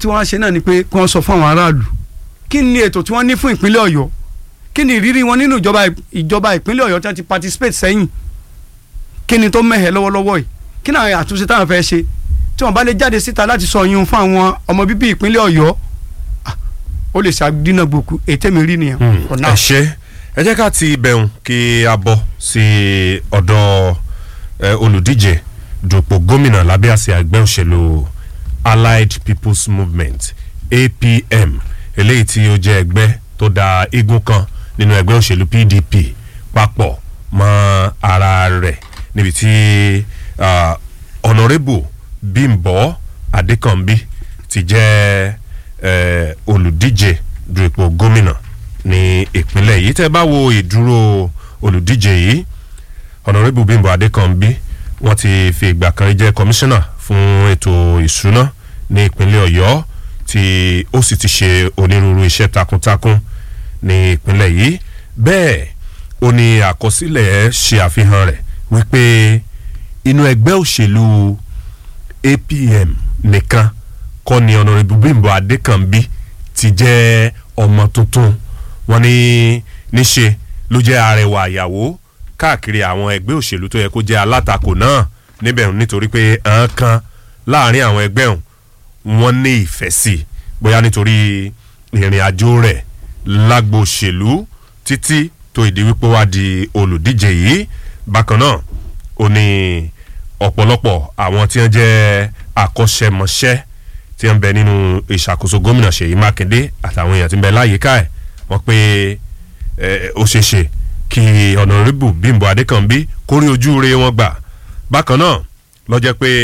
tí wọ́n á ṣe náà ni pé kí wọ́n sọ fún àwọn aráàlú kí ni ètò tí wọ́n ní fún ìpínlẹ̀ ọ̀yọ́ kí ni ìrírí wọn nínú ìjọba ìjọba ìpínlẹ̀ ọ̀yọ́ tí wọ́n ti participate sẹ́yìn kí ni tó mẹ́hẹ̀ lọ́wọ́lọ́wọ́ yìí kí ni àwọn àtúnṣe táwọn fẹ́ ṣe tí wọ́n bá lè jáde síta láti sọ yún fún àwọn ọmọ bíbí ìpínlẹ̀ ọ̀yọ́ ah, ó lè ṣàdínàgbòkú ètè mi rí nìyẹn. for now. ẹ ṣe ẹ jẹ́ ká ti bẹ̀rùn kí a bọ̀ sí ọ̀dọ̀ ẹ, olùdíje dupò gómìnà lábẹ́ àsíá ẹgbẹ́ òṣèlú allied people's movement apm eléyìí tí ó jẹ́ ẹgbẹ́ tó da igun kan nínú ẹgbẹ́ òṣèlú pdp papọ̀ mọ́ ara rẹ̀ níbi tí ah, honourable bímbọ́ adékànbí ti jẹ́ eh, olùdíje du ipò gómìnà ní ìpínlẹ̀ yìí tẹ́ bá wo ìdúró olùdíje yìí honourable bímbọ́ adékànbí wọ́n ti fi ìgbà kan jẹ́ kọmíṣánná fún ètò ìṣúná ní ìpínlẹ̀ ọ̀yọ́ tí ó sì ti ṣe onírúurú iṣẹ́ takuntakun ní ìpínlẹ̀ yìí bẹ́ẹ̀ ó ní àkọsílẹ̀ ṣe àfihàn rẹ̀ wípé inú ẹgbẹ́ òṣèlú apm nìkan kọ́ ni honourable bímbọ́ adékànbí ti jẹ́ ọmọ tuntun wọ́n ní níṣe ló jẹ́ arẹwà àyàwó káàkiri àwọn ẹgbẹ́ òṣèlú tó yẹ kó jẹ́ alátakò náà níbẹ̀ nítorí pé àwọn kan láàrin àwọn ẹgbẹ́ ọ̀hún wọ́n ní ìfẹ́ sí i bóyá nítorí ìrìn àjò rẹ̀ lágbo òṣèlú títí tó ìdí wípé wá di olùdíje yìí bákan náà ó ní ọ̀pọ̀lọpọ̀ àwọn tí wọ́n jẹ́ akọ́ṣẹ́mọṣẹ́ tí wọ́n bẹ nínú ìṣàkóso gómìnà ṣèyí mákindé àtàwọn èèyàn tí ń bẹ láyìíká ẹ̀ wọ́n pé eh, ó ṣeé ṣe kí ọ̀nàrẹ́bù bímbọ adékànbí kórí ojú re wọn gbà bákan náà ló jẹ́ pé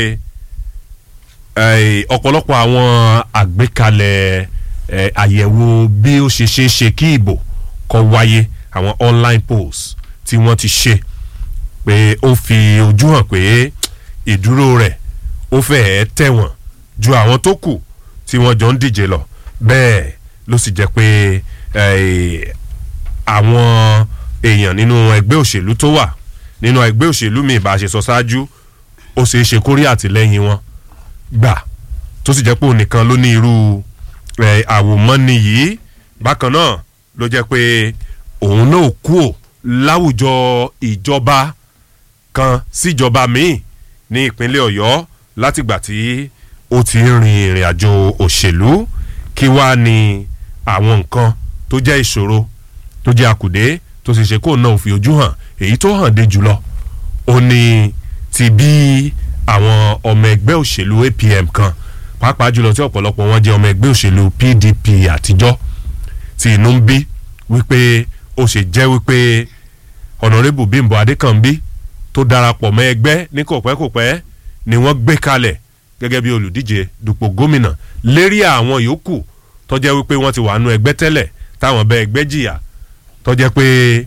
eh, ọ̀pọ̀lọpọ̀ àwọn àgbékalẹ̀ eh, àyẹ̀wò bí ó ṣe ṣeé ṣe kí ìbò kó wáyé àwọn online polls tí wọ́n ti ṣe pé ó fi ojú hàn pé ìdúró rẹ̀ ó fẹ́ẹ́ tẹ̀wọ̀n ju àwọn tó kù tí wọ́n jọ ń díje lọ bẹ́ẹ̀ ló sì jẹ́ pé eh, àwọn èèyàn nínú ẹgbẹ́ òṣèlú tó wà nínú ẹgbẹ́ òṣèlú mi ìbá ṣe sọ ṣáájú ó ṣeé ṣe kórí àtìlẹ́yìn wọn gbà tó sì jẹ́ pé òun nìkan ló ní irú eh, àwòmọ́ni yìí bákan náà ló jẹ́ pé òun náà kú ò láwùjọ ìjọba kan síjọba míì ní ìpínlẹ̀ ọ̀yọ́ látìgbà tí ó ti ń rin ìrìn àjò òṣèlú kí wàá ní àwọn nǹkan tó jẹ́ ìṣòro tó jẹ́ àkùdé tó sì ṣe kó náà fi ojú hàn èyí tó hàn dé jùlọ ó ní ti bí àwọn ọmọ ẹgbẹ́ òṣèlú apm kan pàápàá jùlọ tí ọ̀pọ̀lọpọ̀ wọn jẹ́ ọmọ ẹgbẹ́ òṣèlú pdp àtijọ́ tí inú ń bí wípé ó ṣe jẹ́ wípé ọ̀nàrẹ́bù bímbọ adékànbí tó darapọ̀ mọ́ ẹgbẹ́ ní kòpẹ́kòpẹ́ ni wọ́n gbé kalẹ̀ gẹ́gẹ́ bí olùdíje dupò gómìnà lérí àwọn yòókù tó jẹ́ wípé wọ́n ti wà nú ẹgbẹ́ tẹ́lẹ̀ táwọn bẹ ẹgbẹ́ jìyà tó jẹ́ pé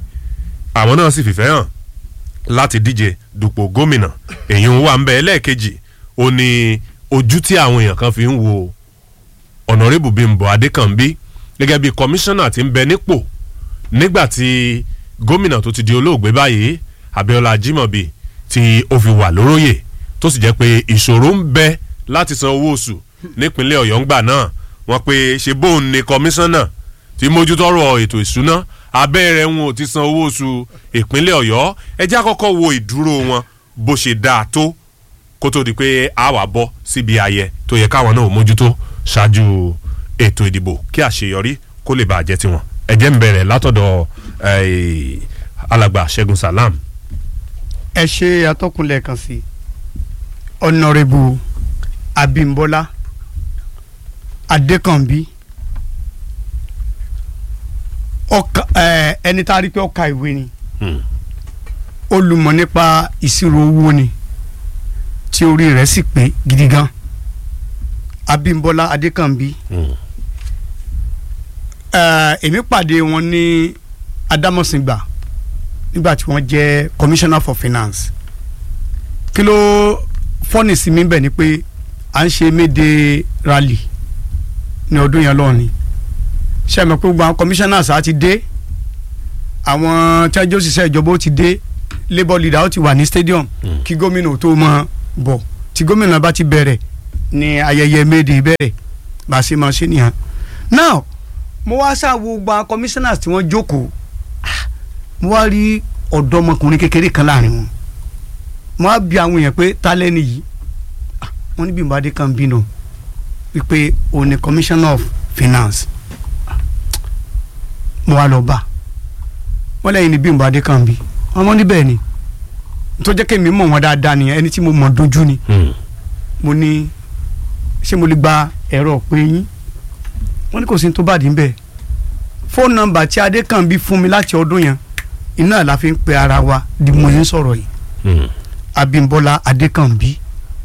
àwọn náà sì fìfẹ́ hàn láti díje dupò gómìnà èyí ń wà ń bẹ ẹlẹ́ẹ̀kejì ó ní ojú tí àwọn èèyàn kan fi ń wo ọ̀nàrẹ́bù bímbọ adékànbí gẹ́gẹ́ bí kọmíṣánná ti ń bẹ nípò nígbà tí gómìnà tó ti di olóògbé báyìí abiola ajimobi tí ó fi wà lóróyè tó sì jẹ́ pé ìṣòro ń bẹ láti san owó oṣù nípínlẹ̀ ọ̀yọ́ ńgbà náà wọ́n pe ṣe bóun ni kọmíṣánná tí mójútọ́rọ̀ ètò ìṣúná abẹ́rẹ́ wọn ò ti san owó oṣù ìpínlẹ̀ ọ̀yọ́ ẹjẹ́ àkọ́kọ́ wo ìdúró wọn bó ṣe dáa tó kó tó di pé a wà bọ́ síbi ayẹ tó yẹ káwọn náà mójútó ṣáájú ètò ìdìbò kí àṣeyọrí kó lè bàjẹ́ tiwọn ẹ̀jẹ̀ ń bẹ̀rẹ̀ látọ̀dọ̀ eh, alàgbà ṣẹ́gun salam ẹ ṣe atọ́kùnlẹ̀ kan sí ọ̀nàrẹ́bù abimbola adékànbí ọkà ẹ ẹni tá a rí pé ọkà ìwé ni Hmm. olùmọ̀ nípa ìṣirò owó ni tí orí rẹ̀ sì pé gidi gan abimbola adékànbí Hmm. ẹ èmi pàdé wọn ní adámọ̀sìngbà nígbà tí wọ́n jẹ́ commissioner for finance kí ló fọ́nì sí mi bẹ̀ ni pé à ń ṣe méde rally ní ọdún yẹn lọ́ọ̀ ni ṣe é mọ̀ pé gbogbo àwọn commissioners á ti dé àwọn tí wọ́n jẹ́ òṣìṣẹ́ ìjọba ó ti dé labour leader ó ti wà ní stadium kí gómìnà tó mọ bọ̀ tí gómìnà bá ti bẹ̀rẹ̀ ni ayẹyẹ méde bẹ̀rẹ̀ bá a ṣe máa ṣe nìyẹn now mo wá ṣàwo gba commissioners tí wọ́n jókòó ah, mo wá rí ọ̀dọ́mọkùnrin kékeré kan láàrin wọn mo wá bi àwọn èèyàn pé ta lẹ́ni yìí Ah, wọ́n ní Bímbọ́ Adékànbí nù wípé òun ni commissioner of finance Ah, mo wá lọ bá wọ́n lẹ́yìn ní Bímbọ́ Adékànbí wọ́n mọ́ níbẹ̀ ni tó jẹ́ kémi mọ̀ wọ́n dáadáa nìyẹn ẹni tí mo mọ̀ dojú ni Hmm. mo ní ṣé mo lè gba ẹ̀rọ pé yín wọ́n ní kò sí ní tó bá dín bẹ́ẹ̀ fóònù nọ́mbà tí Adékànbí fún mi láti ọdún yẹn iná la fi ń pe ara wa di mo yẹn sọ̀rọ̀ yìí Hmm. Abímbọ́lá Adékànbí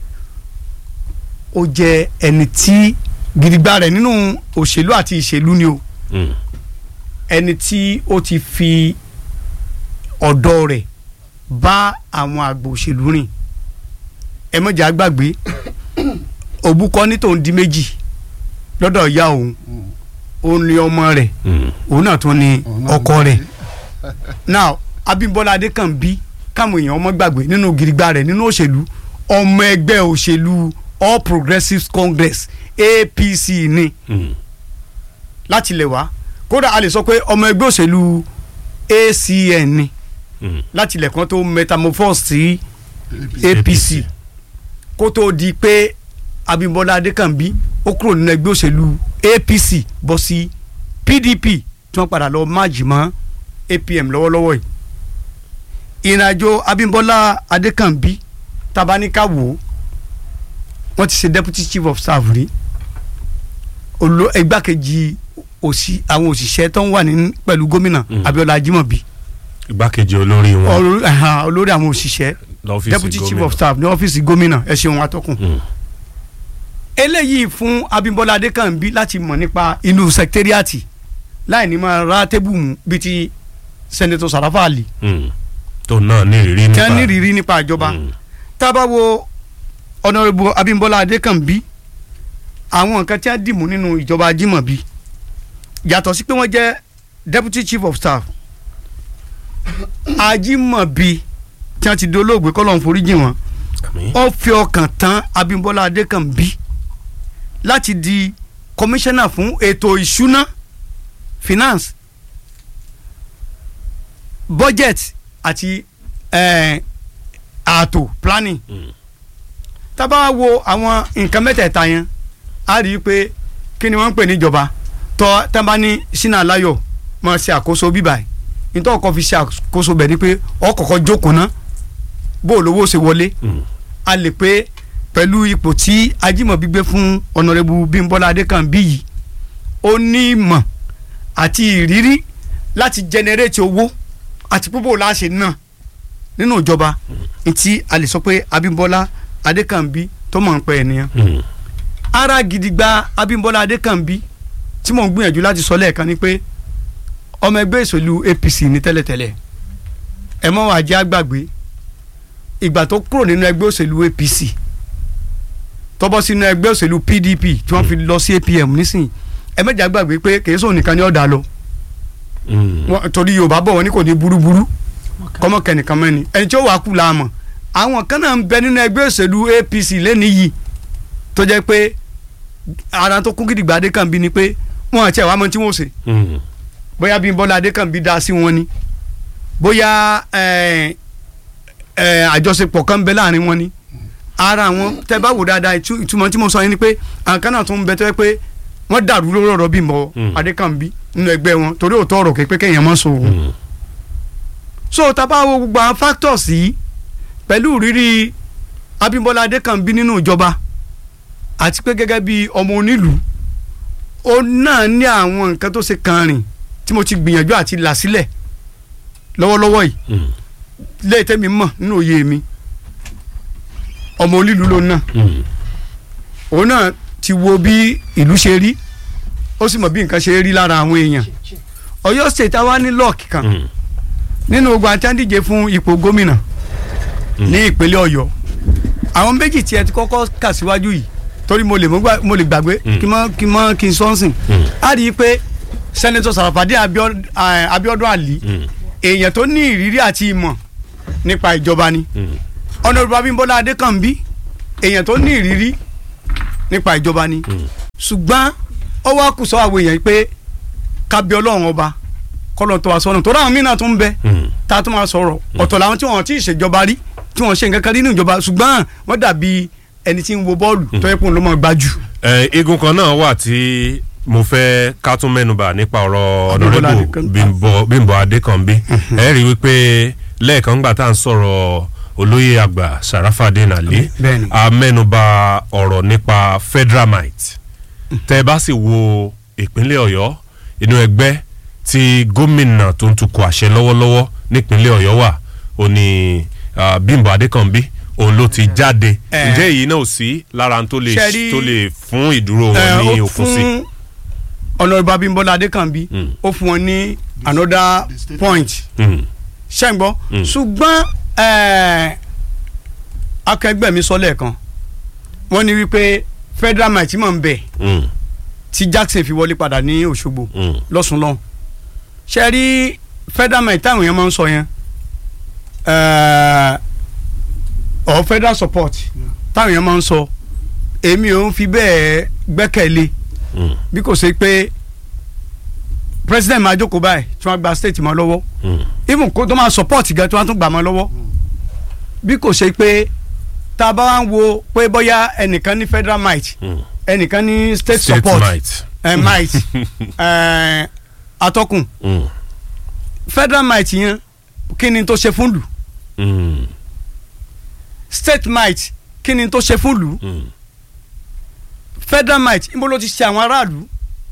ó jẹ́ ẹni tí gidigba rẹ̀ nínú òṣèlú àti ìṣèlú ni o Hmm. ẹni tí ó ti fi ọ̀dọ́ rẹ̀ bá àwọn àgbò òṣèlú rìn ẹ mọ̀jà gbàgbé òbúkọ ní tòun di méjì lọ́dọ̀ ìyá òun òun ni ọmọ rẹ̀ Hmm. òun náà tún ni ọkọ rẹ̀ now Abímbọ́lá Adékànbí káwọn èèyàn ọmọ gbàgbé nínú gidigba rẹ̀ nínú òṣèlú ọmọ ẹgbẹ́ òṣèlú All Progressives Congress APC ni Hmm. láti lè wá kódà a lè sọ pé ọmọ ẹgbẹ́ òṣèlú ACN ni Hmm. láti ilẹ̀ kan tó metamorphose sí APC kó tó di pé Abímbọ́lá Adékànbí ó kúrò nínú ẹgbẹ́ òṣèlú APC bọ́ sí PDP tí wọ́n padà lọ máàjì mọ́ APM lọ́wọ́lọ́wọ́ yìí ìrìnàjò Abímbọ́lá Adékànbí tabaníkà wò ó wọ́n ti ṣe deputy chief of staff rí olo igbákejì òsì àwọn òṣìṣẹ́ tó ń wà ní pẹ̀lú gómìnà Mm. Abíọ́lá Ajímọ̀bí igbákejì olórí wọn olórí ẹ̀hán, olórí àwọn òṣìṣẹ́ lọ́fíìsì deputy chief gómìnà. of staff ní ọ́fíìsì gómìnà ẹ ṣeun atọ́kùn. Hmm. eléyìí fún Abímbọ́lá Adékànbí láti mọ̀ nípa inú sẹkítẹ́rìàtì láì ní máa ra tébù mú bíi ti sẹ́nẹ́tọ̀ Sàràfà Àlì Hmm. tó náà ní ìrírí tí nípa wọ́n ní ìrírí nípa ìjọba Hmm. tá a bá wo ọ̀nàrẹ́bù Abímbọ́lá Adékànbí àwọn nǹkan tí wọ́n dìmú nínú ìjọba Ajímọ̀bí yàtọ̀ sí pé wọ́n jẹ́ deputy chief of staff Ajímọ̀bí tí wọ́n ti di olóògbé kọ́lọ́n foríjì wọn Àmín. ó fi ọkàn tán Abímbọ́lá Adékànbí láti di kọmíṣánná fún ètò ìṣúná finance budget àti eh, ààtò planning Hmm. tá bá wo àwọn nǹkan mẹ́tẹ̀ẹ̀ta yẹn a rí i pé kí ni wọ́n ń pè níjọba tọ́ tá bá ní sínú aláyọ̀ máa ṣe àkóso bíbà yìí nítorí ọkọ̀ fi ṣe àkóso bẹ̀ ni pé ọkọ̀ọ̀kọ̀ jókòó ná bó o lówó ṣe wọlé Hmm. a lè pé pẹ̀lú ipò tí Ajímọ̀bí gbé fún ọ̀nàrẹ́bù Bímbọ́lá Adékànbí yìí ó ní ìmọ̀ àti ìrírí láti jẹnẹrétì owó àti púpọ̀ láṣẹ náà nínú ìjọba ntí a lè sọ pé Abímbọ́lá Adékànbí tó mọ̀ ń pẹ́ ènìyàn Hmm. ara gidigba Abímbọ́lá Adékànbí tí mò ń gbìyànjú láti sọ lẹ́ẹ̀kan ni pé ọmọ ẹgbẹ́ ìṣèlú APC ní tẹ́lẹ̀tẹ́lẹ̀ ẹ mọ́ wàá jẹ́ àgbàgbé ìgbà tó kúrò nínú ẹgbẹ́ òṣèlú APC tó bọ́ sínú ẹgbẹ́ òṣèlú PDP tí wọ́n fi lọ sí APM nísìnyí ẹ mẹ́jà gbàgbé pé kìí sóun nìkan ni ọ̀dà lọ Hmm. Wọ́n- torí Yorùbá bọ̀ wọ́n ní kò ní burúburú kọ́mọ kẹ́nìkan mẹ́ni ẹni tí ó wàá kú la mọ̀ àwọn kan náà ń bẹ nínú ẹgbẹ́ òṣèlú APC lẹ́ni yìí tó jẹ́ pé ara tó kún gidigba Adékànbí ni pé wọ́n àti àwọn àmọ́ tí wọ́n ṣe Hmm. bóyá Bímbọ́lá Adékànbí dá sí wọn ni bóyá ẹ, ẹ, àjọṣepọ̀ kan ń bẹ láàrin wọn ni ara àwọn tẹ bá wò dáadáa ìtú- ìtumọ̀ tí mo sọ yẹn ni pé àwọn kan náà tún ń bẹ tó yẹ pé wọ́n dàrú lórí ọ̀rọ̀ Bímbọ́ Mm. Adékànbí nínú ẹgbẹ́ wọn torí òótọ́ ọ̀rọ̀ kékeré kéèyàn mọ́ sọ òun Hmm. so tá a bá wo gbogbo àwọn factors yìí pẹ̀lú rírí Abímbọ́lá Adékànbí nínú ìjọba àti pé gẹ́gẹ́ bí ọmọ onílùú ó náà ní àwọn nǹkan tó ṣe kan rìn tí mo ti gbìyànjú àti là sílẹ̀ lọ́wọ́lọ́wọ́ yìí Hmm. lẹ́yìn tẹ́mi mọ̀ nínú òye mi ọmọ onílùú ló náà Hmm. òun náà ti wo bí ìlú ṣe rí ó sì mọ̀ bí nǹkan ṣe rí lára àwọn èèyàn Ọ̀yọ́ state àwa ní lọ́ọ̀kì kan Hmm. nínú gbogbo àti àndíje fún ipò gómìnà ní ìpínlẹ̀ Ọ̀yọ́ àwọn méjì tí ẹ ti kọ́kọ́ kà síwájú yìí torí mo lè mọ gbà- mo lè gbàgbé Mm. kí n mọ kí n mọ kí n sọ́nsìn Mm. á rí i pé sẹ́nẹ́tọ̀ Sàràfàdé Abíọ́d- eh, Abíọ́dún Àlí Hmm. èèyàn tó ní ìrírí àti ìmọ̀ nípa ìjọba ni Hmm. Honorable Abímbọ́lá Adékànbí èèyàn tó ní ìrírí nípa ìjọba ni Hmm. ṣùgbọ́n ó wá kù sọ àwọn èèyàn pé kábí ọlọ́run ọba kọ́lọ́ tó wa sọ́nà tó ráwọn mìíràn tó ń bẹ Mm. tá a tún máa sọ̀rọ̀ ọ̀tọ̀ làwọn tí wọ́n ti ṣèjọba rí tí wọ́n ṣe nǹkan kan nínú ìjọba ṣùgbọ́n wọ́n dàbí ẹni tí ń wo bọ́ọ̀lù tó yẹ kó ń lọ́ mọ́ gbájú. ẹ igun kan náà wà tí mo fẹ́ ká tún mẹ́nubà nípa ọ̀rọ̀ Abímbọ́lá ọ̀nàrẹ́bù Adékànbí. Bímbọ́ Bímbọ́ Adékànbí ẹ rí i wípé lẹ́ẹ̀kan gbà tá à ń sọ̀rọ̀ olóyè àgbà Sharafadeen Ali Bẹ́ẹ̀ni. a mẹ́nubà ọ̀rọ̀ nípa federalmite tẹ́ ẹ bá sì wo ìpínlẹ̀ Ọ̀yọ́ inú ẹgbẹ́ tí gómìnà tó ń tukọ̀ àṣẹ lọ́wọ́lọ́wọ́ nípínlẹ̀ Ọ̀yọ́ wà ó ní ah, Bímbọ́ Adékànbí òun ló ti jáde Eh. ǹjẹ́ èyí náà ò sí lára ohun tó lè Ṣé rí- tó lè fún ìdúró wọn Ẹ, ní ó òkun sí. fún ọ̀nàrẹ́bù Abímbọ́lá Adékànbí Mm. ó fún wọn ní another The state- point Mm. ṣẹ́ ń gbọ́ Mm. ṣùgbọ́n ẹ̀, akẹgbẹ́ mi sọ lẹ́ẹ̀kan wọ́n ní wípé federal might mọ̀ ń bẹ̀ Mm. tí Jackson fi wọlé padà ní Òṣogbo Mm. lọ́sùn lọ́hùn ṣe rí federal might táwọn èèyàn máa ń sọ yẹn ẹ̀, or federal support táwọn èèyàn máa ń sọ èmi ò ń fi bẹ́ẹ̀ gbẹ́kẹ̀lé Mm. bí kò ṣe pé president máa jókòó báyìí tí wọ́n gba state mọ́ lọ́wọ́ Mm. even kó tó máa support gan tí wọ́n tún gbà mọ́ lọ́wọ́ bí kò ṣe pé tá a bá wá ń wo pé bóyá ẹnìkan ní federal might Mm. ẹnìkan ní state, State support might. ẹ might ẹ atọ́kùn Mm. federal might yẹn kí ni tó ṣe fún lù Mm. state might kí ni tó ṣe fún lù Mm. federal might níbo ló ti ṣe àwọn aráàlú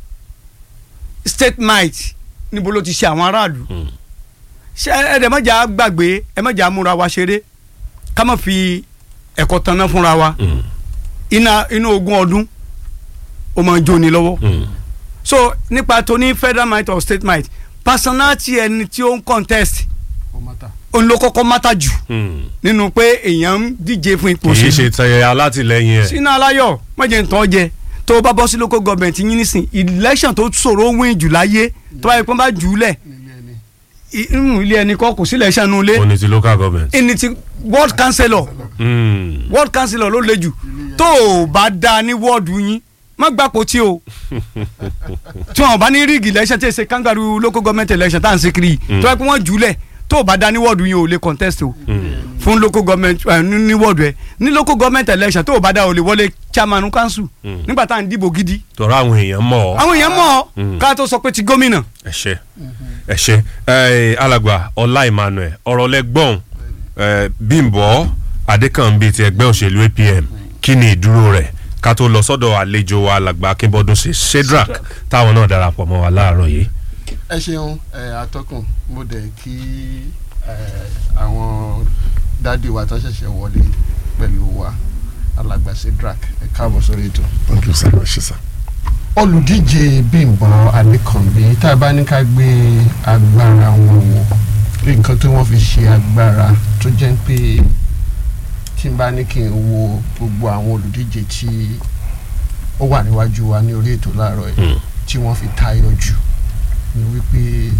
state might níbo ló ti ṣe àwọn aráàlú Mm. ṣé ẹ dẹ̀ mọ̀jà gbàgbé ẹ mọ̀jà múra wa ṣeré ká má fi ẹ̀kọ́ tanná fúnra wa Mm. iná inú ogún ọdún ó máa ń jóni lọ́wọ́ Mm. so nípa tó ní federal might or state might personality ẹni tí ó ń contest ó má ta. òun ló kọ́kọ́ mátà jù Mm. nínú pé èèyàn ń díje fún ipò kì í ṣe òṣèlú tẹ alátìlẹyìn ẹ. sínú aláyọ̀ mọ̀jẹ̀ ń tọ́ jẹ tó o bá bọ́ sí local government yín nísìn election tó ṣòro win jù láyé tó bá yẹ kó bá jù ú lẹ̀ nílé ẹni. i- inú ilé ẹni kọ́ kò sí election nù ilé ó ní ti local government. ẹni tí ward councillor Mm. ward councillor ló le jù tó o bá da ní wọ́ọ̀dù yín má gbàpò tí o tí wọn bá ní rígì election tí ì ṣe kangaroo local government election tá à ń ṣe kiri yìí, tó yẹ kó wọ́n jù ú lẹ̀ tó o bá da ní wọ́ọ̀dù yín o lè contest o fún local government ẹ, ní ní wọ́ọ̀dù ẹ ní local government election tó o bá da o lè wọlé chairman council Mm. nígbà tá à ń dìbò gidi tọ́ra àwọn èèyàn mọ̀ ọ́. àwọn èèyàn mọ̀ Mm. ọ́ ká tó sọ pé ti gómìnà ẹ ṣé ẹ ṣé ẹ alàgbà ọlá emmanuel ọ̀rọ̀ lẹ́gbọ̀n ẹ bímbọ́ adékànbí ti ẹgbẹ́ òṣèlú apm kí ni ìdúró rẹ̀ ká tó lọ sọ́dọ̀ àlejò wa alàgbà akínbọ́dún ṣe shedrack táwọn náà darapọ̀ mọ́ wa láàárọ̀ yìí. ẹ ṣeun ẹ atọ́kùn mo dẹ̀ kí ẹ àwọn dádì wa tó ṣẹ̀ṣẹ̀ wọlé pẹ̀lú wa alàgbà Shedrack ẹ káàbọ̀ sórí ètò. thank you sir ṣe sir. olùdíje Bímbọ́ Adékànbí tá a bá ní ká gbé agbára wọn wò pé nǹkan tí wọ́n fi ṣe agbára tó jẹ́ pé tí n bá ní kí n wo gbogbo àwọn olùdíje tí ó wà níwájú wa ní orí ètò láàárọ̀ yìí Mm. tí wọ́n fi tayọ jù ni wípé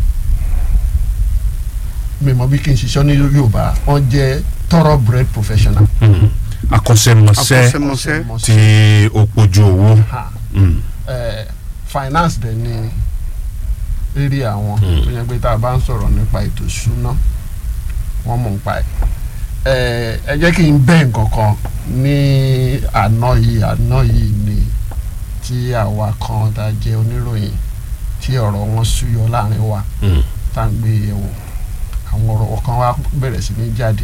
mi mọ̀ bí kí n ṣiṣọ́ ní Yorùbá wọ́n jẹ́ thoroughbred professional. Mm. akọ́ṣẹ́mọṣẹ́ akọ́ṣẹ́mọṣẹ́ tí ó pojú owó. Ha. Mm. eh, finance dẹ̀ ni rírí àwọn Mm. tó yẹ pé tá a bá ń sọ̀rọ̀ nípa ètò ìṣúná wọ́n mọ̀ nípa ẹ̀ Eh, ẹ jẹ́ kí n bẹ́ nǹkan kan ní àná yìí àná yìí ni tí àwa kan tá a jẹ́ oníròyìn tí ọ̀rọ̀ wọn súyọ láàrin wa Mm. tá à ń gbé yẹ̀wò àwọn ọ̀rọ̀ kan wá bẹ̀rẹ̀ sí ní jáde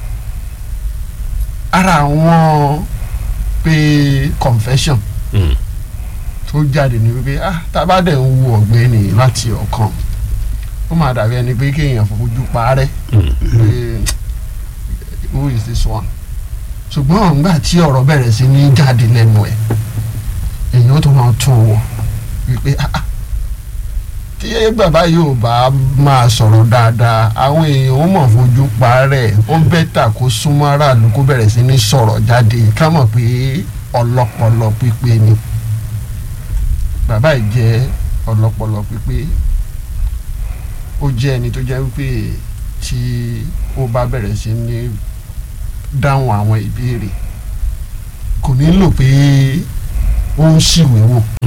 ara àwọn pé confession Mm. tó jáde ní wípé ah tá a bá dẹ̀ ń wo ọ̀gbẹ́ni láti ọ̀kan ó máa dàbí ẹni pé kéèyàn fojú parẹ́ Mm. pé who is this one ṣùgbọ́n nígbà tí ọ̀rọ̀ bẹ̀rẹ̀ sí ní jáde lẹ́nu ẹ̀ èèyàn tó máa tún wò wípé ah ah tí bàbá yóò bá máa sọ̀rọ̀ dáadáa àwọn èèyàn ó mọ̀ fojú parẹ́ ó bẹ́tà kó súnmọ́ aráàlú kó bẹ̀rẹ̀ sí ní sọ̀rọ̀ jáde ká mọ̀ pé ọlọ́pọlọ pípé ni bàbá yìí jẹ́ ọlọ́pọlọ pípé ó jẹ́ ẹni tó jẹ́ wípé tí ó bá bẹ̀rẹ̀ sí ní dáhùn àwọn ìbéèrè kò nílò pé ó ń ṣìwé wò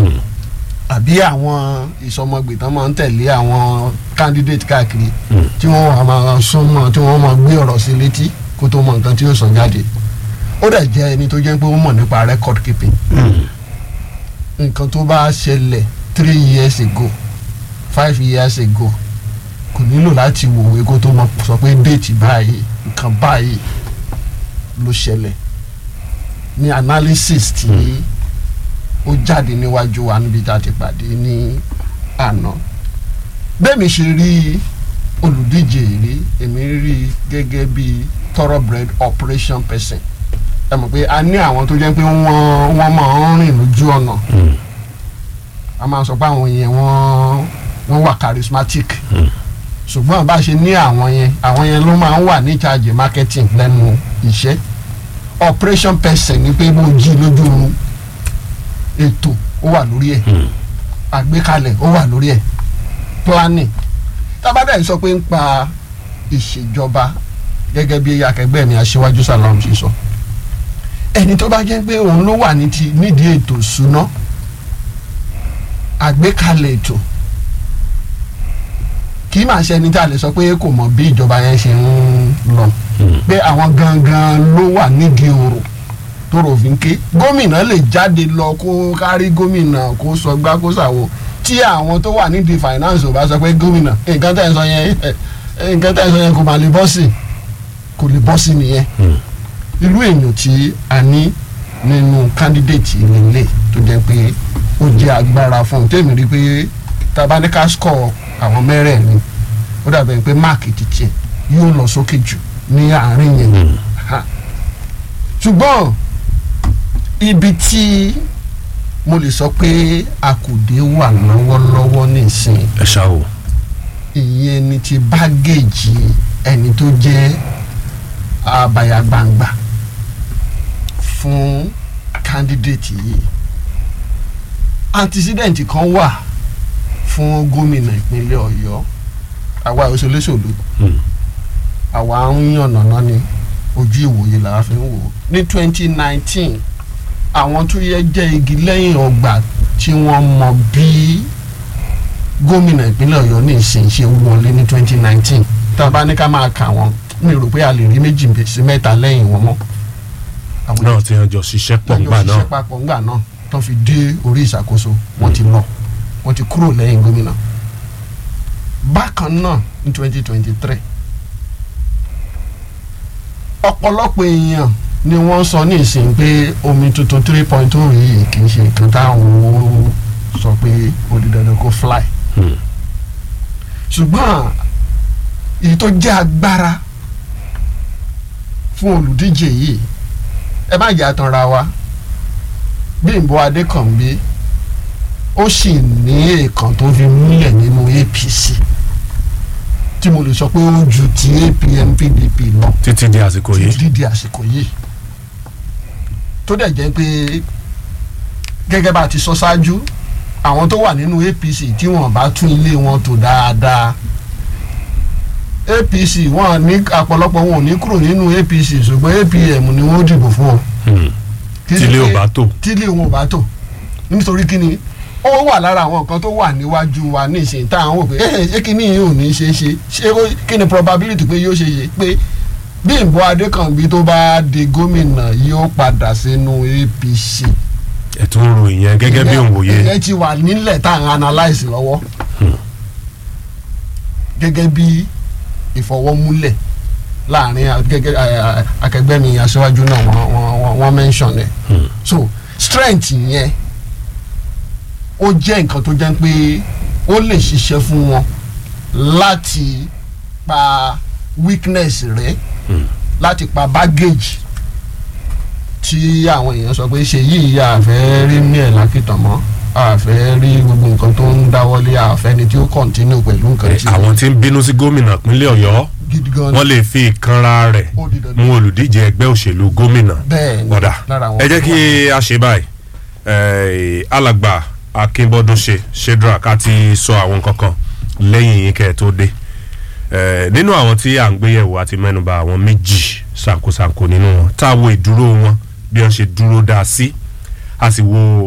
tàbí àwọn ìsọmọgbè tán máa ń tẹ̀lé àwọn candidate káàkiri tí wọ́n wà máa súnmọ́ tí wọ́n máa gbé ọ̀rọ̀ sí létí kó tó mọ nǹkan tí yóò sọ jáde ó dẹ̀ jẹ́ ẹni tó jẹ́ pé ó mọ̀ nípa record keeping nǹkan tó bá ṣẹlẹ̀ three years ago five years ago kò nílò láti wòwe kó tó mọ sọ pé déètì báyìí nǹkan báyìí ló ṣẹlẹ̀ ní analysis tí ó jáde níwájú wa níbi tá a ti pàdé ní àná bẹ́ẹ̀ mi ṣe rí olùdíje rí èmi rí gẹ́gẹ́ bí thoroughbred operation person ẹ mọ̀ pé a ní àwọn tó jẹ́ pé wọ́n wọ́n máa ń rìn lójú ọ̀nà a máa sọ pé àwọn yẹn wọ́n wọ́n wà charismatic ṣùgbọ́n bá a ṣe ní àwọn yẹn àwọn yẹn ló máa ń wà ní charge marketing lẹ́nu iṣẹ́ operation person ni pé mo jí lójú oorun ètò ó wà lórí ẹ̀ àgbékalẹ̀ ó wà lórí ẹ̀ planning tábàdà sọ pé ń pa ìṣèjọba gẹ́gẹ́ bí akẹgbẹ́ mi aṣíwájú salam ṣe sọ ẹni tó bá jẹ́ pé òun ló wà ní ti nídìí ètò ìṣúná àgbékalẹ̀ ètò kì í máa ṣe ẹni tá a lè sọ pé kò mọ̀ bí ìjọba yẹn ṣe ń lọ pé àwọn gangan ló wà nídìí ọ̀rọ̀ tóró fi ń ké gómìnà lè jáde lọ kó kárí gómìnà kó sọ gbá kó sàwọ tí àwọn tó wà nídìí finance ò bá sọ pé gómìnà nǹkan tẹ̀ ń sọ yẹn nǹkan tẹ̀ ń sọ yẹn kò máa lè bọ́ sí kò lè bọ́ sí nìyẹn irú èèyàn tí a ní nínú candidate ìrìnlẹ̀ tó jẹ́ pé ó jẹ́ agbára fún un tèmi rí pé tabaníkà score àwọn mẹ́rẹ̀ẹ̀rin ó dàbẹ̀ pé máàkì títí ẹ̀ yóò lọ sókè jù ní àárín yẹn ṣùgbọ́n ibi tí mo lè sọ pé akùdé wà lọ́wọ́lọ́wọ́ nísìnyí ẹ ṣá o. ìyẹn ni ti bágéèjì ẹni tó jẹ́ àbàyàgbàǹgbà fún candidate yìí antecedent kan wà fún gómìnà ìpínlẹ̀ ọ̀yọ́ àwa òṣèlésòlù àwa ń yànnàná ni ojú ìwòye làwa fi ń wò ó ní twenty nineteen àwọn tó yẹ jẹ́ igi lẹ́yìn ọgbà tí wọ́n mọ bí gómìnà ìpínlẹ̀ ọ̀yọ́ ní ìsinsìn wọlé ní twenty nineteen tá a bá ní ká máa kà wọ́n mi rò pé a lè rí méjì sí mẹ́ta lẹ́yìn wọn mọ́. àwọn náà ti hàn jọ ṣiṣẹ́ pọ̀ ńgbà ìjọ náà ṣiṣẹ́ papọ̀ ńgbà náà tó fi dé orí ìṣàkóso wọ́n ti lọ wọ́n ti kúrò lẹ́yìn gómìnà. bákan náà ní twenty twenty three ọ̀pọ̀lọpọ̀ èèyàn ni wọ́n sọ ní ìsìn pé omi tuntun three point two yìí kì í ṣe nǹkan táwọn sọ pé ó di dandan kó fly Hmm. ṣùgbọ́n èyí tó jẹ́ agbára fún olùdíje yìí ẹ má jẹ́ àtànra wa Bímbọ́ Adékànbí ó sì ní èèkàn tó fi múlẹ̀ nínú APC tí mo lè sọ pé ó ju ti APM PDP lọ títí di àsìkò yìí títí di àsìkò yìí tó dẹ̀ jẹ́ pé gẹ́gẹ́ bá a ti sọ ṣáájú àwọn tó wà nínú APC tí wọ́n bá tún ilé wọn tò dáadáa APC wọn ní ọ̀pọ̀lọpọ̀ wọn ò ní kúrò nínú APC ṣùgbọ́n APM ni wọ́n dìbò fún ọ. Hmm. Kì í ṣe tílé ò pé- bá tò tílé wọn ò bá tò nítorí kí ni ó wà lára àwọn nǹkan tó wà níwájú wa ní ìsìn tá à ń wò pé ẹ ṣé kí ni yìí ò ní ṣe é ṣe ṣé ó- kí ni probability pé yóò ṣe é ṣe pé Bímbọ́ Adékànbí tó bá di gómìnà yóò padà sínú APC ẹ tún ń ro ìyẹn gẹ́gẹ́ bí òǹwòye ìyẹn ti wà nílẹ̀ tá à ń analyse lọ́wọ́ gẹ́gẹ́ bí ìfọwọ́múlẹ̀ láàrin a- gẹ́gẹ́ a- a- akẹgbẹ́ mi aṣáájú náà wọ́n wọ́n wọ́n wọ́n mention ẹ̀ Hmm. so strength yẹn ó jẹ́ nǹkan tó jẹ́ pé ó lè ṣiṣẹ́ fún wọn láti pa weakness rẹ̀ Hmm. láti pa baggage tí àwọn èèyàn sọ pé ṣe yìí àfẹ́ rí ní ẹ̀ lákìtàn mọ́ àfẹ́ rí gbogbo nǹkan tó ń dáwọ́lé àfẹ́ ni tí ó continue pẹ̀lú nǹkan tí àwọn tí ń bínú sí gómìnà ìpínlẹ̀ ọ̀yọ́ gidi gan wọ́n lè fi ìkanra rẹ̀ ó di dandan mú olùdíje ẹgbẹ́ òṣèlú gómìnà bẹ́ẹ̀ ni ọ̀dà lára àwọn ẹ jẹ́ kí a ṣe báyìí Eh, alàgbà akínbọ́dún ṣe shedrack a ti sọ àwọn kankan lẹ́yìn yín kẹ́ ẹ tó dé Eh, nínú àwọn tí à ń gbéyẹ̀wò àti mẹ́nuba àwọn méjì ṣàǹkóṣàǹkó nínú wọn tá a wo ìdúró wọn bí wọ́n ṣe dúró dáa sí a sì wo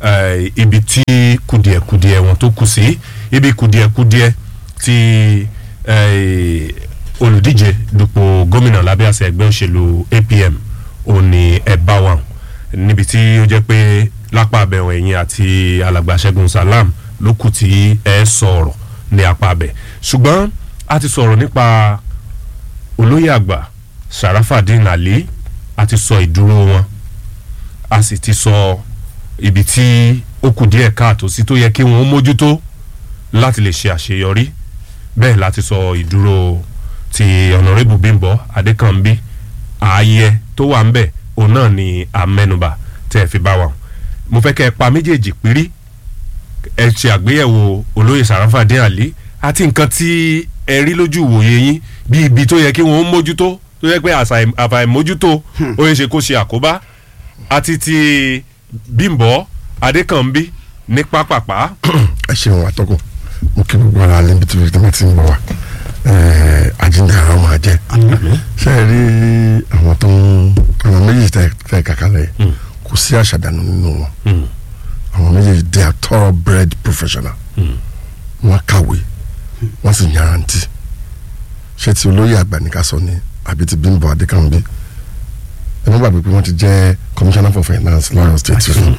eh, ibi tí kùdìẹ̀kùdìẹ̀ wọn tó kù sí ibi kùdìẹ̀kùdìẹ̀ tí eh, olùdíje dupò gómìnà lábẹ́ àṣẹ ẹgbẹ́ òṣèlú APM ò ní ẹ bá wà níbi tí ó jẹ́ pé lápá abẹ́wọ̀n ẹ̀yìn àti alàgbà Ṣẹ́gun Salam ló kù tí ẹ sọ̀rọ̀ ní apá abẹ́ ṣùgbọ́n a ti sọ̀rọ̀ nípa olóyè àgbà Sharafadin Ali a ti sọ ìdúró wọn a sì ti sọ ibi tí ó kù díẹ̀ káàtó sí tó yẹ kí wọ́n mójútó láti lè ṣe àṣeyọrí bẹ́ẹ̀ láti sọ ìdúró ti ọ̀nàrẹ́bù Bímbọ́ Adékànbí ààyè tó wà ń bẹ̀ òun náà ni àmẹ́nubà tẹ́ ẹ fi bá wa mo fẹ́ kẹ́ ẹ pa méjèèjì pírí ẹ ṣe àgbéyẹ̀wò olóyè Sharafadin Ali àti nǹkan tí ẹ rí lójú ìwòye yín bí ibi tó yẹ kí wọ́n mójútó tó yẹ pé àfàìmójútó ó yẹ ṣe kó ṣe àkóbá àti ti Bímbọ́ Adékànbí ní pápápá. ẹ ṣeun àtọkùn mo kí gbogbo ara níbi tí wọ́n ti ń bọ̀ wá àjíǹde ara máa jẹ́ ṣe é rí àwọn tó ń àwọn méjì tẹ tẹ kàkálẹ̀ kò sí àṣàdànù nínú wọn àwọn méjèèjì they are thoroughbred professional wọ́n kàwé wọ́n sì yanrantí ṣé ti olóyè àgbà ní ká sọ ni àbí ti Bímbọ́ Adékànbí ẹ má gbàgbé pé wọ́n ti jẹ́ commissioner for finance lọ́yọ̀ state fún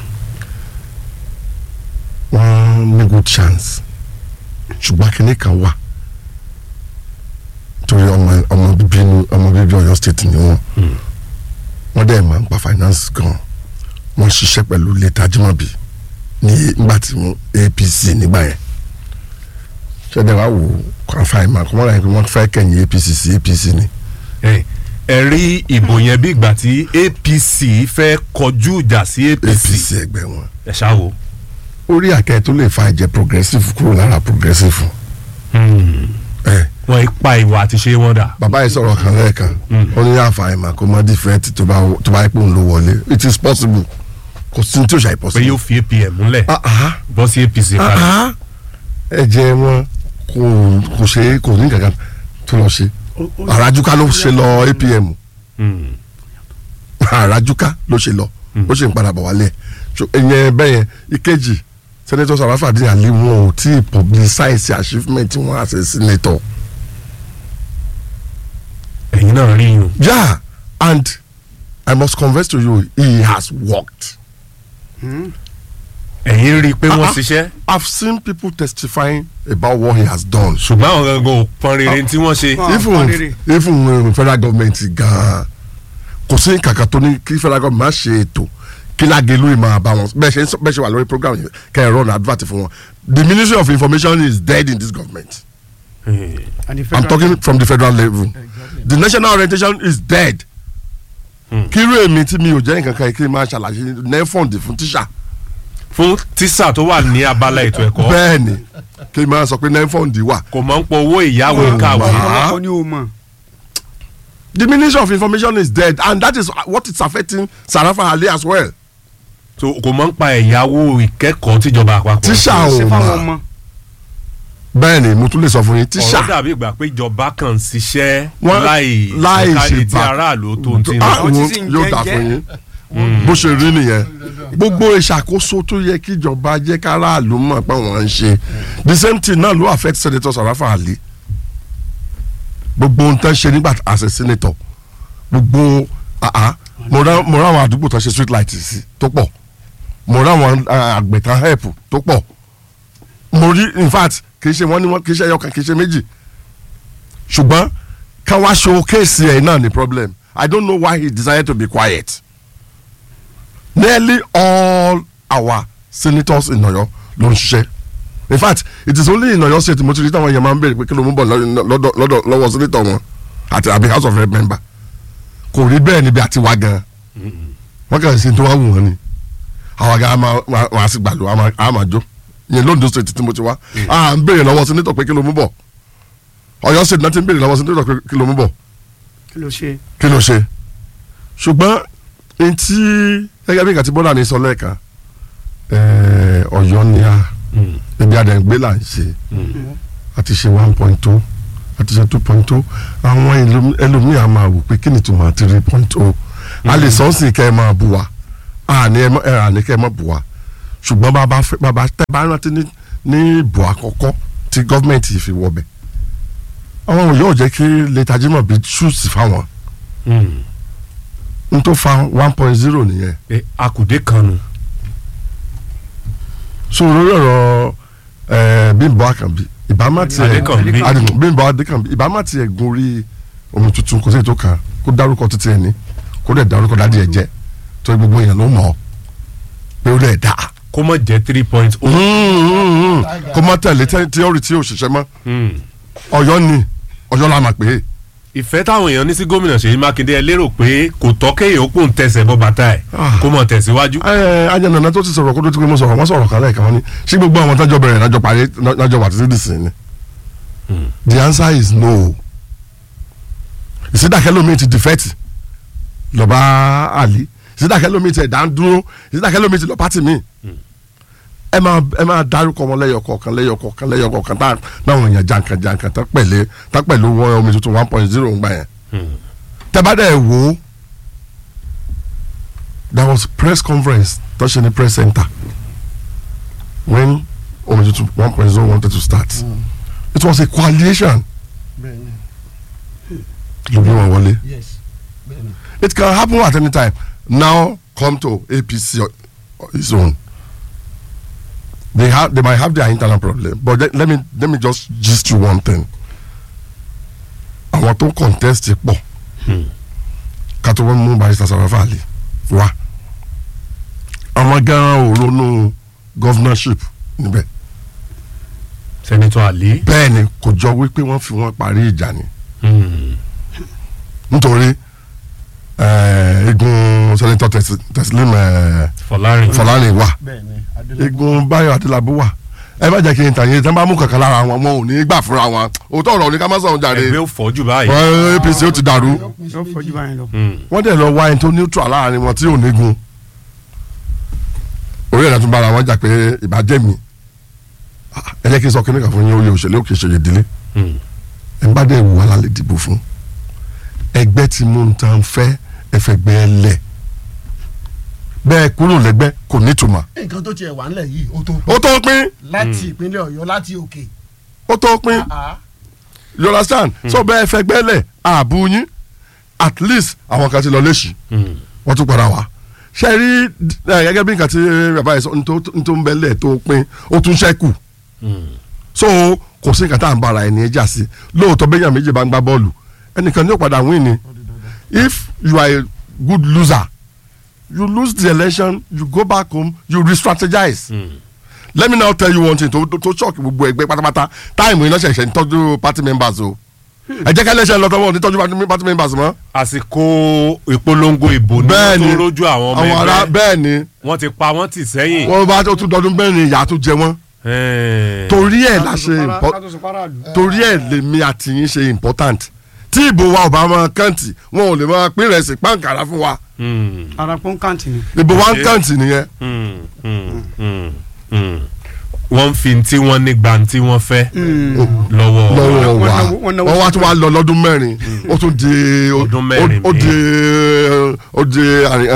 wọ́n ní good chance ṣùgbọ́n kinní kan wà torí ọmọ ọmọ bíbí inú ọmọ bíbí Ọ̀yọ́ state ni wọ́n wọ́n dẹ̀ máa ń pa finance gan wọ́n ṣiṣẹ́ pẹ̀lú lẹ́tà Ajímọ̀bí ní nígbà tí mo APC nígbà yẹn ṣẹ́dẹ̀ wá wò kọ́ńfà ìmọ̀ àkọ́mọ́ra yẹn pé wọ́n fẹ́ kẹ̀yìn APC sí APC ni ẹ ẹ rí ìbò yẹn bí ìgbà tí APC fẹ́ kọjú ìjà sí APC APC ẹgbẹ́ wọn ẹ ṣáwo. orí àkẹ́ tó lè fa ẹ̀jẹ̀ progressive kúrò lára progressive ẹ̀ wọ́n ipa ìwà àti ṣe wọ́n dà. bàbá yìí sọ̀rọ̀ kan lẹ́ẹ̀kan ó ní àǹfààní mà kó mọ́ different tó bá tó bá pò ń lo wọlé it is possible kò sí ní tí ò ṣàì pé possible. yóò fi APM múlẹ̀ Ah, ah, bọ́ sí APC ah, padà. ah. ẹ̀jẹ̀ wọn kò kò ṣe kò ní kankan tó lọ ṣe àràjúká ló ṣe lọ APM Mm. àràjúká ló ṣe lọ ó ṣe ń padà bọ̀ wálé So, ìyẹn bẹ́ẹ̀ yẹn ìkejì senator Sharafadin Ali wọn ò tí ì publicize achievement wọn as a senator. ẹ̀yin náà rí yun. Yeah, and I must confess to you, he has worked. ẹ̀yin rí i pé wọ́n Ah, ah. ṣiṣẹ́ I've seen people testifying about what he has done. ṣùgbọ́n àwọn gangan ò pọn rere tí wọ́n ṣe. Ah. even fọ́nrẹ́rẹ́. even uh, federal government gan kò sí kàkà tó ní kí federal government má ṣe ètò kí lágẹ̀lú yìí máa bá wọn bẹ́ẹ̀ ṣe ń sọ- bẹ́ẹ̀ ṣe wà lórí program yìí kẹ́ ẹ̀ run advert fún wọn the ministry of information is dead in this government Mm. And the i'm federal- talking from the federal level the national orientation is dead Hmm. kírú èmi tí mi ò jẹ́ nǹkan kan kí n máa ṣàlàyé nefond fún tíṣà fún tíṣà tó wà ní abala ètò ẹ̀kọ́ bẹ́ẹ̀ ni kí n máa sọ pé nefond wà kò mọ̀ ń pọ owó ìyáwó Oh, kàwé. wow. ọ̀pọ̀lọpọ̀ ni o mọ̀. the ministry of information is dead and that is what is affecting Sarafa Ali as well so kò mọ̀ ń pa ẹ̀yáwó ìkẹ́kọ̀ọ́ tíjọba àpapọ̀. tíṣà ṣe ò fáwọn mà ọmọ. bẹ́ẹ̀ ni mo tún lè sọ fún yín ọ̀rọ̀ tíṣà dàbí ìgbà pé ìjọba kan ń ṣiṣẹ́ Wọ́n- láì láì ẹ̀ka ṣe etí bá- aráàlú tó ń tí ń Ah, lọ. Àwọn tí wo- sì ń yóò jẹ́ dà jẹ́. fún yín bó ṣe rí nìyẹn gbogbo ìṣàkóso tó yẹ kí ìjọba jẹ́ káràlú mọ̀ pé wọ́n ń ṣe the same thing náà ló affect senator Sarafa Ali gbogbo ohun tó ń ṣe nígbà as a senator gbogbo ah, ah, mo rá mo rá àwọn àdúgbò tó ń ṣe street light sí tó pọ̀ mo rá àwọn ah, àgbẹ̀ tán help tó pọ̀ mo rí in fact kì í ṣe wọ́n ní wọ́n kì í ṣe ẹyọkan kì í ṣe méjì ṣùgbọ́n ká wá showcase ẹ̀ náà ni problem I don't know why he decided to be quiet nearly all our senators in Ọ̀yọ́ ló ń ṣiṣẹ́ in fact it is only in Ọ̀yọ́ state mo ti rí táwọn èèyàn máa ń béèrè pé kí ló mú bọ̀ lọ́dọ̀ lọ́dọ̀ lọ́wọ́ senator wọn àti àbí house of rep member kò rí bẹ́ẹ̀ níbi àti wá gan wọ́n kàn sí tó wá wù wọ́n ni àwọn àga wọn á sì gbàlú á máa jó yẹn lóńdó state tí mo ti wá à ń béèrè lọ́wọ́ senator pé kí ló mú bọ̀ Ọ̀yọ́ state náà ti ń béèrè lọ́wọ́ senator pé kí ló mú bọ̀ kí ló ṣe. kí ló ṣe ṣùgbọ́n etí gẹ́gẹ́ bí kàtí bọ́lá ní sọ lẹ́ẹ̀kan ẹ̀ẹ́, ọ̀yọ́ ni a ibi àdẹ̀gbé là ń ṣe àti ṣe one point two àti ṣe two point two àwọn ẹlòmí- ẹlòmíì á máa wò pé kí ni tuma three point two a lè sọ sí kẹ́ ẹ máa bù wá àní ẹ mọ- ẹ àní kẹ́ ẹ má bù wá ṣùgbọ́n bàbá fẹ́ bàbá tẹ́ bá rántí ní ní ìbò àkọ́kọ́ tí gọ́ọ̀mẹ̀ntì fi wọbẹ̀ àwọn yóò jẹ́ kí lẹ́tà Jimoh bí ṣùsì fáwọn Mm. n tó fa one point zero nìyẹn pé akùdé kan nu. so lórí ọ̀rọ̀ ẹ̀ Bímbọ́ Àkànbí ìbámá tiẹ̀ Adékànbí. Adékànbí Bímbọ́ Adékànbí ìbámá tiẹ̀ gun orí omi tuntun kò sí ètò kan kó dárúkọ títí ẹ̀ ní kó dẹ̀ dárúkọ dádì ẹ̀ jẹ́ tó gbogbo yẹn ló mọ̀ ọ́ pé ó dẹ̀ dáa kó mọ̀ jẹ́ three point o. kó má tẹ̀lé tíọ́rì tí ò ṣiṣẹ́ mọ́ Mm. Ọ̀yọ́ ni Ọ̀yọ́ la mà pé ìfẹ́ táwọn èèyàn ní sí gómìnà Ṣèyí Mákindé ẹ lérò pé kò tọ́ kéèyàn ó pòun tẹsẹ̀ bọ́ bàtà ẹ̀ Ah. kó mọ̀ tẹ̀síwájú. ẹ ajẹnana tó ti sọ̀rọ̀ kó tó ti pé mo sọ̀rọ̀ wọ́n sọ̀rọ̀ kan lẹ́ẹ̀kan wọ́n ní ṣé gbogbo àwọn tájọ bẹ̀rẹ̀ lájọ parí lájọ wà títí dìsín ni the answer is no ìsídàkẹ́ lómi ti dìfẹ́tì lọ́ba àlí ìsídàkẹ́ lómi ti ẹ̀dá ń dúró ìsídàkẹ́ lómi ti lọ pátì mi ẹ máa ẹ máa dárúkọ wọn lẹ́yọ kọ̀ọ̀kan lẹ́yọ kọ̀ọ̀kan lẹ́yọ kọ̀ọ̀kan tá náwọn èèyàn jankan jankan tá pẹ̀lẹ́ tá pẹ̀lú wọ́n omi tuntun one point zero ń gbà yẹn tẹ́bàdẹ̀ wò ó there was press conference tó ṣe ní press center when omi tuntun one point zero wanted to start it was a coalition bẹ́ẹ̀ni ló gbé wọn wọlé yes bẹ́ẹ̀ni. it can happen at any time now come to APC o- o- its own they have they might have their internal problem but let, let me let me just gist you one thing àwọn tó contest pọ̀ ká tó wọ́n mú barrister Sarafa Ali wá àwọn gan-an ò ronú governorship níbẹ̀ sẹ́nitọ́ àlí. bẹ́ẹ̀ ni kò jọ wípé wọ́n fi wọ́n parí ìjà ni Mm. nítorí eh, igun senator Tes- Teslim eh, Fọlárin. Fọlárìn wà bẹ́ẹ̀ni adélabú igun Báyọ̀ Adélábù wà ẹ bá jẹ́ kí n tàn yín tí wọ́n bá mú kankan lára wọn wọn ò ní gbà fúnra wọn òótọ́ ọ̀rọ̀ ní ká má sọ̀rọ̀ jàre ẹgbẹ́ ò fọ́jú báyìí. Wọ́n APC ó ti dàrú yóò fojú báyìí lọ. Mm. wọ́n dẹ̀ lọ wá ẹni tó neutral láàrin wọn tí ò ní gun orí ẹ̀dá tún bára wọn jà pé ìbàjẹ́ mi Ah, ẹ jẹ́ kí n sọ kíní kan fún yín oyè òṣèlú òkè ṣèyí ìdílé Mm. ẹ bá dẹ̀ wù wá lálẹ́ dìbò fún ẹgbẹ́ tí mo ń tan fẹ́ ẹfẹ̀gbẹ́ ẹ lẹ̀ bẹ́ẹ̀ kúrò lẹ́gbẹ́ kò nítumọ̀ nǹkan tó tiẹ̀ wà ńlẹ̀ yìí ó tó ó tó pín láti ìpínlẹ̀ ọ̀yọ́ láti òkè. ó tó pín Ah, you understand so bẹ́ẹ̀ fẹ̀gbẹ́ lẹ̀ ààbò yín at least àwọn kan ti lọ léṣì Mm. wọ́n tún padà wá ṣe rí ẹ, gẹ́gẹ́ bí nǹkan tí bàbá yìí sọ ní tó- ní tó ń bẹ́lẹ̀ tó pín ó tún ṣẹ́kù Mm. so kò sí nǹkan tá à ń bára ẹni ẹjà sí lóòótọ́ bẹ́yàn méjì bá ń gbá bọ́ọ̀lù ẹnìkan ní ó padà win ni if you are a good loser you lose the election you go back home you re-strategize Mm. let me now tell you one thing tó tó shock gbogbo ẹgbẹ́ pátápátá táìmù iná ṣẹ̀ṣẹ̀ ń tọ́jú party members o ẹ jẹ́ ká ẹlẹ́ṣẹ̀ lọ tọ́wọ́ ní tọ́jú party- party members mọ́ àsìkò ìpolongo ìbò ní wọ́n tó rójú àwọn ọmọ àwọn ará ẹgbẹ́ bẹ́ẹ̀ ni wọ́n ti pa wọ́n tì sẹ́yìn. wọ́n bá tó tún dọdún bẹ́ẹ̀ ni ìyá tó jẹ wọ́n Eh. torí ẹ̀ la ṣe impo- torí ẹ̀ lèmi àti yín ṣe important tí ìbò wa ò bá máa kàǹtì wọn ò lè máa pín rẹ̀ sí pàǹkàrà fún wa Mm. ara pọ́n kàǹtì ni. ìbò wa ń Ṣé- kàǹtì nìyẹn Mm. Mm. Mm. Mm. wọ́n fi tí wọ́n ní gba tí wọ́n fẹ́ lọ́wọ́ lọ́wọ́ wọ́n wa náwó- wọ́n náwó wọ́n wá tún wá lọ lọ́dún mẹ́rin ó tún di Ọdún mẹ́rin ó di míì. ó di àrí-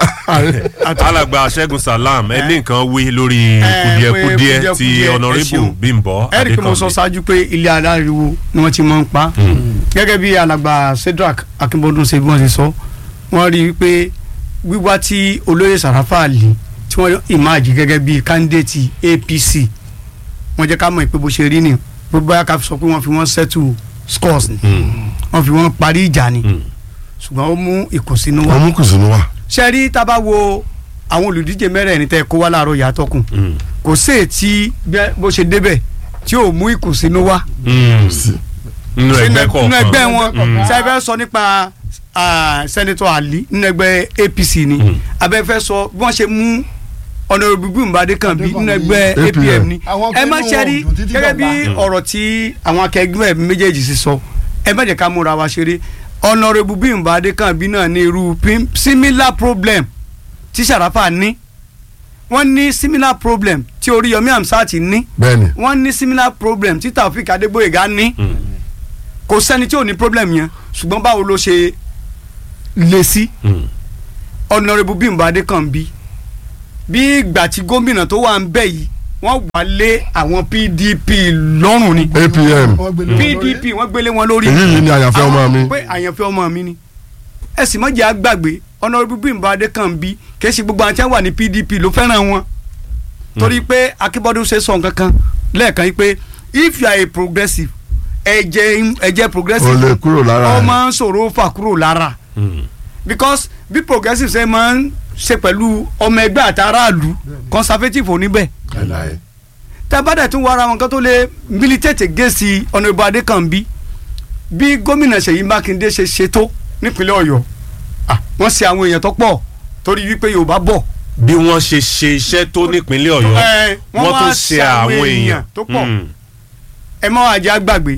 àrí- alàgbà Ṣẹ́gun Salam ẹ ní nǹkan wí lórí Eh, kùdìẹ̀kudìẹ̀ pé ti kùdìẹ̀, ẹ Honourable ṣeun. Bímbọ́ ẹ̀rí pé mo sọ Adékànbí. ṣáájú pé ilé aláriwo ni wọ́n ti máa ń pa gẹ́gẹ́ bí alàgbà Cedric Akínbọ́dún ṣe bí wọ́n ṣe sọ wọ́n rí i pé wíwá tí olóyè Sàràfà Àlì tí wọ́n ìmáàjì gẹ́gẹ́ bí kándídéètì APC wọ́n jẹ́ ká mọ̀ pé bó ṣe rí ni bó báyà ká sọ pé wọ́n fi wọ́n settle scores ni wọ́n fi wọ́n parí ìjà ni Mm. ṣùgbọ́n ó mú ìkùnsínú wá wọ́n mú kùsùnú wa ṣe rí tá a bá wo àwọn olùdíje mẹ́rẹ̀ẹ̀rin tẹ́ kó wá láàárọ̀ yàtọ̀ kùn Mm. kò sí ètí bí- bó ṣe débẹ̀ tí ò mú ìkùnsínú wá Mm. sí nínú ẹgbẹ́ nínú kọ̀ọ̀kan ẹgbẹ́ wọn Mm. ṣe fẹ́ sọ nípa ah, sẹ́nitọ́ Ali nínú ẹgbẹ́ APC ni Mm. abẹ́fẹ́ sọ bí wọ́n ṣe mú Honorable Bímbọ́ Adékànbí nínú ẹgbẹ́ APM. APM ni Àwọn ẹ má pinnu ṣe rí òdùn títí gẹ́gẹ́ bí dọ̀la. ọ̀rọ̀ tí àwọn akẹgbẹ́ mi méjèèjì sì sọ ẹ má jẹ́ ká múra wa ṣeré Honorable Bímbọ́ Adékànbí náà ní irú pim- similar problem tí Sàràfà ní wọ́n ní similar problem tí Oríyọmí Hamzat ní bẹ́ẹ̀ ni wọ́n ní similar problem tí Taofik Adégbóyèga ní Mm. kò sẹ́ni tí ò ní problem yẹn ṣùgbọ́n báwo ló ṣe le sí Mm. Honorable Bímbọ́ Adékànbí bí ìgbà tí gómìnà tó wà ń bẹ̀ yìí wọ́n wà lé àwọn PDP lọ́rùn ni APM Wọ́n gbé lé wọn lórí. PDP wọ́n gbélé wọn lórí èyí yìí ni àyànfẹ́ ọmọ mi pé àyànfẹ́ ọmọ mi ni ẹ sì mọ̀jẹ̀ àgbàgbé ọ̀nàrẹ́bù Bímbọ́ Adékànbí kìí ṣe gbogbo àwọn tí wọ́n wà ní PDP ló fẹ́ràn wọn torí pé Akínbọ́dún ṣe sọ nǹkan kan lẹ́ẹ̀kan yìí pé if you are a progressive ẹ̀jẹ̀ ẹ̀jẹ̀ o progressive lè kúrò lára ó ẹ̀ máa ń ṣòro fà kúrò lára because bí progressive ṣe máa ń ṣe pẹ̀lú ọmọ ẹgbẹ́ àtàràlù conservative ò ní bẹ́ẹ̀ Láíláí. tábàdà tún wá ara wọn kan tó lè militate gẹ̀ẹ́sì ọ̀nàbọ̀ adékànbí bí gómìnà ṣèyí mákindé ṣe ṣètò nípínlẹ̀ ọ̀yọ́ ah, wọ́n ṣe àwọn èèyàn tó pọ̀ torí wípé yorùbá bọ̀ bí wọ́n ṣe ṣe iṣẹ́ tó nípínlẹ̀ ọ̀yọ́ Eh, wọ́n wọ́n wá tún ṣe àwọn èèyàn tó pọ̀. Mm. ẹ mọ́ àjẹ́ àgbàgbé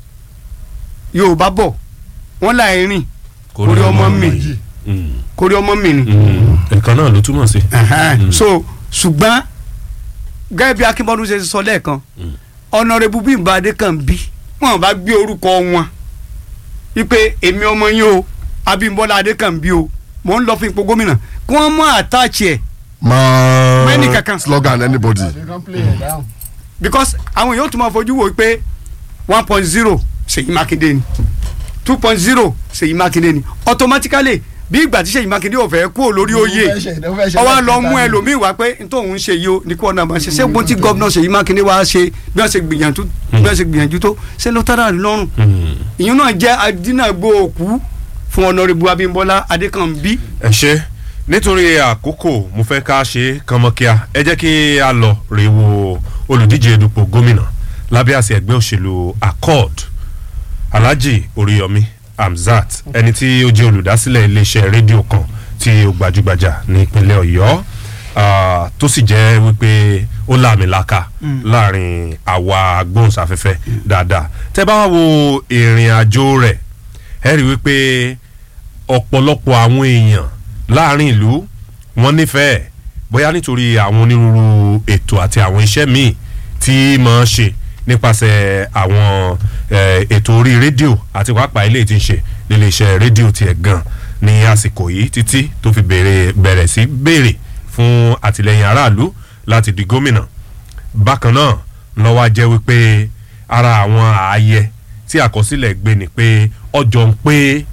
yorùbá bọ̀ wọ́n láì rìn Kórí ọmọ mi. Mm. kórí ọmọ mi ni. Mm. ẹ̀kan náà ló túmọ̀ sí. Ẹ̀hẹ́n. so ṣùgbọ́n gẹ́gẹ́ bí akínbọ́dún ṣe sọ lẹ́ẹ̀kan ọ̀nàrẹ́bù Bímbọ́ Adékànbí wọn bá gbé orúkọ wọn wípé èmi ọmọ yín o Abímbọ́lá Adékànbí o mò ń lọ fún ipò gómìnà kí wọ́n mú àtàchì ẹ̀ máa Mẹ́nì kankan. slogan anybody They can play it down. because àwọn èèyàn tún máa fojú wò pé one point zero Ṣèyí Mákindé ni two point zero Ṣèyí Mákindé ni automatically bí ìgbà tí Ṣèyí Mákindé ò fẹ́ kúrò lórí oyè Ó fẹ́ ṣe- ó fẹ́ ṣe ọwọ́ lọ lẹ́kẹ̀ẹ́ta mú ni. ẹlòmíì wá pé n tóun ṣe yìí o ní kí wọn náà máa ṣe ṣé gbọ́n tí gọ́vnà Ṣèyí Mákindé wá ṣe bí wọ́n ṣe gbìyànjú bí wọ́n ṣe gbìyànjú tó ṣé ló tẹ́lá rí lọ́rùn Mm. ìyẹn náà jẹ́ adínàgbò òkú fún ọ̀nàrẹ́bù Abímbọ́lá Adékànbí ẹ ṣe nítorí àkókò mo fẹ́ ká ṣe kánmọ́kíá ẹ jẹ́ kí a lọ rè wo olùdíje dupò gómìnà lábẹ́ àsì ẹgbẹ́ òṣèlú accord alhaji oríyọmí hamzat ẹni tí ó jẹ́ olùdásílẹ̀ iléeṣẹ́ rédíò kan tí ó gbajúgbajà ní ìpínlẹ̀ ọ̀yọ́ ah, tó sì jẹ́ wípé ó láàmìlaka láàrin àwa agbóhùnsáfẹ́fẹ́ dáadáa tẹ́ bá wá wo ìrìn àjò rẹ̀ ẹ rí wípé ọ̀pọ̀lọpọ̀ àwọn èèyàn láàrin ìlú wọn nífẹ̀ẹ́ bóyá nítorí àwọn onírúurú ètò àti àwọn iṣẹ́ míì tí máa ń ṣe nípasẹ̀ àwọn eh, ètò orí rédíò àti pàápàá ilé tí ń ṣe nílé iṣẹ́ rédíò tiẹ̀ gan ní àsìkò yìí títí tó fi bẹ̀rẹ̀ bẹ̀rẹ̀ sí béèrè fún àtìlẹyìn aráàlú láti di gómìnà bákan náà lọ́wọ́ jẹ́ wípé ara àwọn ààyè tí àkọsílẹ̀ gbé ni pé ọjọ́ ń pé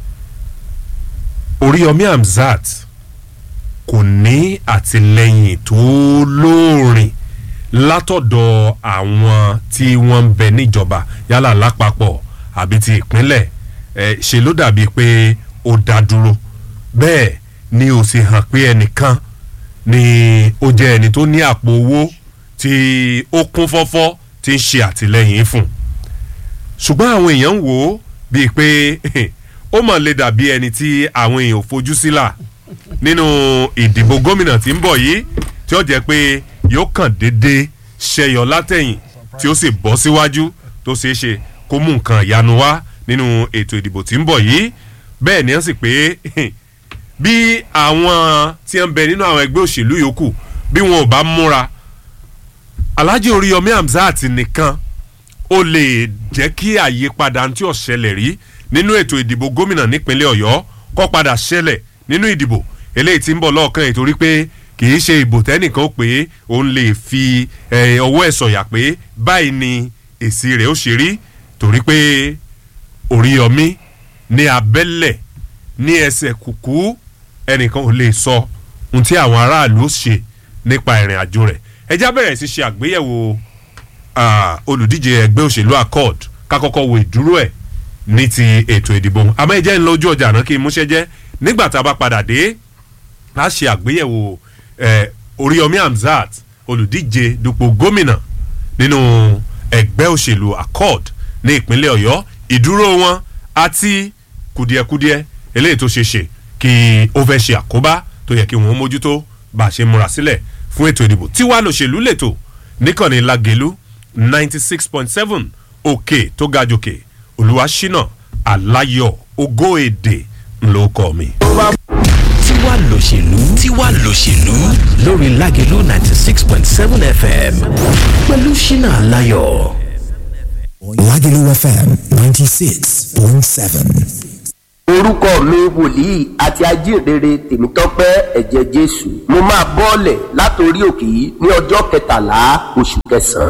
Oríyọmí Hamzat kò ní àtìlẹyìn tó lóòrìn látọ̀dọ̀ àwọn tí wọ́n ń bẹ níjọba yálà lápapọ̀ àbí ti ìpínlẹ̀ ẹ̀ ṣe ló dàbí pé ó dá dúró bẹ́ẹ̀ ni ó sì hàn pé ẹnìkan ni ó jẹ́ ẹni tó ní àpò owó tí ó kún fọ́fọ́ tí ń ṣe àtìlẹyìn fún ṣùgbọ́n àwọn èèyàn ń wò ó bíi pé ó mọ̀ lè dàbí ẹni tí àwọn èèyàn ò fojú sílà nínú ìdìbò gómìnà tí ń bọ̀ yìí tí ó jẹ́ pé yóò kàn déédéé ṣẹyọ látẹ̀yìn tí ó sì bọ́ síwájú tó ṣeé ṣe kó mú nǹkan ìyanu wá nínú ètò ìdìbò tí ń bọ̀ yìí bẹ́ẹ̀ ni wọ́n sì pé bí àwọn tí ń bẹ nínú àwọn ẹgbẹ́ òṣèlú yòókù bí wọn ò bá múra Alhaji Oríyọmí Hamzat nìkan ó lè jẹ́ kí àyípadà tí ó ṣẹlẹ̀ rí nínú ètò ìdìbò gómìnà nípínlẹ̀ Ọ̀yọ́ kó padà ṣẹlẹ̀ nínú ìdìbò eléyìí tí ń bọ̀ lọ́ọ̀kan yìí torí pé kì í ṣe ìbò tẹ́nìkan pé òun lè fi eh, ọwọ́ ẹ̀ sọ̀yà pé báyìí ni èsì rẹ̀ ó ṣe rí torí pé Oríyọmí ní abẹ́lẹ̀ ní ẹsẹ̀ kùkú ẹnìkan ò lè sọ ohun tí àwọn aráàlú ó ṣe nípa ìrìn àjò rẹ̀ ẹ já bẹ̀rẹ̀ sí ṣe àgbéyẹ̀wò ah, olùdíje ẹgbẹ́ òṣèlú accord kákọ́kọ́ wo ìdúró ẹ̀ ní ti ètò ìdìbò àmọ́ ẹ jẹ́ ń lọ ojú ọjà náà kí n múṣẹ́ jẹ́ nígbà tá a bá padà dé a ṣe àgbéyẹ̀wò eh, Oríyọmí Hamzat olùdíje dupò gómìnà nínú ẹgbẹ́ òṣèlú accord ní ìpínlẹ̀ Ọ̀yọ́ ìdúró wọn àti kùdìẹ̀kudiẹ eléyìí tó ṣe ṣe kí ó fẹ́ ṣe àkóbá tó yẹ kí wọ́n mójútó bá a ṣe múra sílẹ̀ fún ètò ìdìbò tí wàá lòṣèlú lẹ́tọ̀ níkànnì Lágelú ninety six point seven òkè tó ga jòkè Olúwaṣínà Aláyọ̀ Ògo Èdè ńlọkọ mi. tiwa lòṣèlú tiwa lòṣèlú lórí Lágelú ninety six point seven fm pẹ̀lú Ṣínà Aláyọ̀. Lagelu FM 96.7. orúkọ mi wòlíì àti ajínrere tèmítọ́pẹ́ ẹ̀jẹ̀ jésù mo máa bọ́ọ̀lẹ̀ látòrí òkè yìí ní ọjọ́ kẹtàlá oṣù kẹsàn-án